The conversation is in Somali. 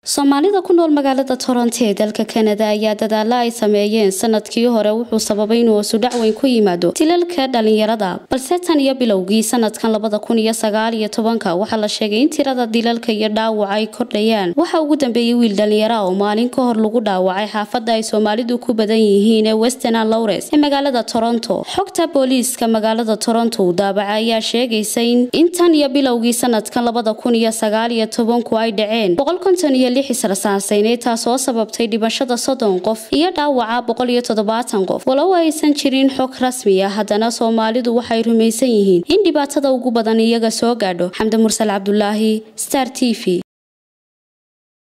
soomaalida ku nool magaalada toronto ee dalka kanada ayaa dadaala ay sameeyeen sanadkii hore wuxuu sababay inuu hoosudhac weyn ku yimaado dilalka dhalinyarada balse tan iyo bilowgii sanadkan labada kun iyo sagaal iyo tobanka waxaa la sheegay in tirada dilalka iyo dhaawaca ay kordhayaan waxaa ugu dambeeyey wiil dhalinyara oo maalin ka hor lagu dhaawacay xaafada ay soomaalidu ku badan yihiin ee western lowres ee magaalada toronto xogta booliiska magaalada toronto daabaca ayaa sheegaysa in tan iyo bilowgii sanadkan labada kun iyo sagaal iyo tobanku ay dhaceen boqol konton iyo lix israsaasayneed taasoo sababtay dhimashada soddon qof iyo dhaawaca boqol iyo toddobaatan qof walow aysan jirin xog rasmi ah haddana soomaalidu waxay rumaysan yihiin in dhibaatada ugu badan iyaga soo gaadho xamdi mursal cabdulaahi star t v